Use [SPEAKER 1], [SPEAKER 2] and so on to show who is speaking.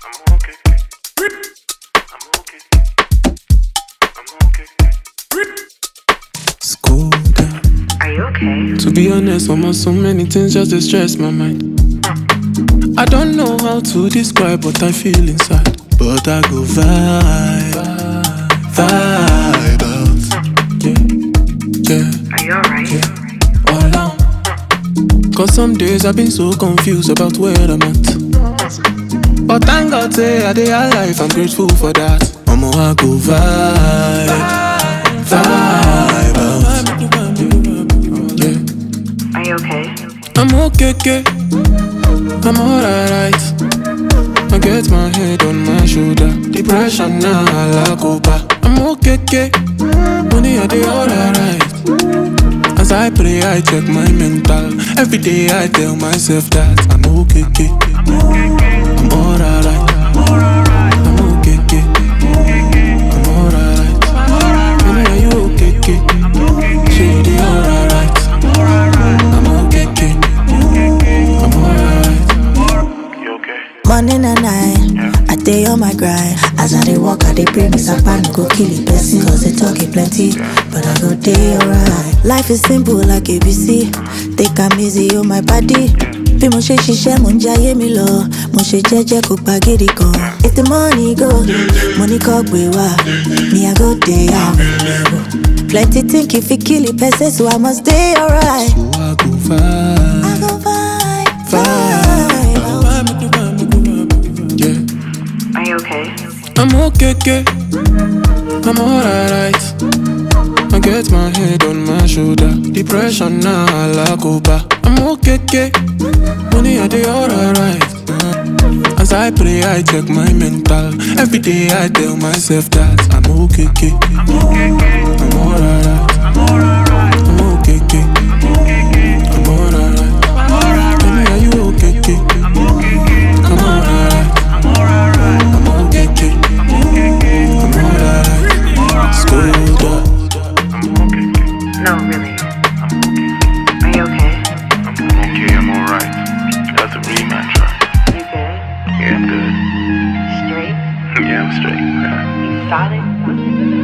[SPEAKER 1] I'm okay. I'm okay. I'm okay.
[SPEAKER 2] School down.
[SPEAKER 3] Are you okay?
[SPEAKER 2] To be honest, almost so many things just dey stress my mind. I don't know how to describe what I feel inside, but I go vibe, vibe out. Yeah, yeah,
[SPEAKER 3] Are you alright?
[SPEAKER 2] all out. Cause some days I've been so confused about where I'm at. But thank God say I dey alive, I'm grateful for that. Omo, I go vibe, vibe out. Yeah.
[SPEAKER 3] Are you okay?
[SPEAKER 2] I'm okay, okay. I'm alright. I get my head on my shoulder. Depression now, I like over. I'm okay, okay. Money, I dey alright. As I pray, I check my mental. Every day, I tell myself that I'm okay, okay. I'm alright. I'm okay, okay. I'm alright. Money, are you okay, okay? She dey alright. I'm okay, okay. I'm alright.
[SPEAKER 1] You okay?
[SPEAKER 4] Morning and night, I day on my grind. As I dey walk, I dey pray, me sapa no go kill it person. Cause they talk it plenty, but I go day alright. Life is simple like ABC. Take am easy on my body. Bí mo ṣe ṣiṣẹ́ mo ń jayé mi lọ, mo ṣe jẹ́jẹ́ kó pa gidi kan. If the money go, money kọ́ gbé wá, me I go dey out. Plenty think if it kill it person, so I must dey alright.
[SPEAKER 2] So I go vibe.
[SPEAKER 4] I go vibe,
[SPEAKER 2] Vibe.
[SPEAKER 4] vibe.
[SPEAKER 2] Yeah.
[SPEAKER 3] Are you okay?
[SPEAKER 2] I'm okay, okay. I'm alright. I get my head on my shoulder. Depression now, I like over. I'm okay, okay. Money, I dey alright. Uh, As I pray, I check my mental. Every day, I tell myself that I'm okay, okay. I'm alright. I'm okay, okay. I'm alright. Tell me, are you okay, okay? I'm alright. I'm okay, okay. I'm alright. Schooled up.
[SPEAKER 3] No, really. Are you okay?
[SPEAKER 1] I'm okay. I'm alright. That's a real mantra.
[SPEAKER 3] You good?
[SPEAKER 1] Yeah, I'm good.
[SPEAKER 3] Straight?
[SPEAKER 1] Yeah, I'm straight.
[SPEAKER 3] You solid?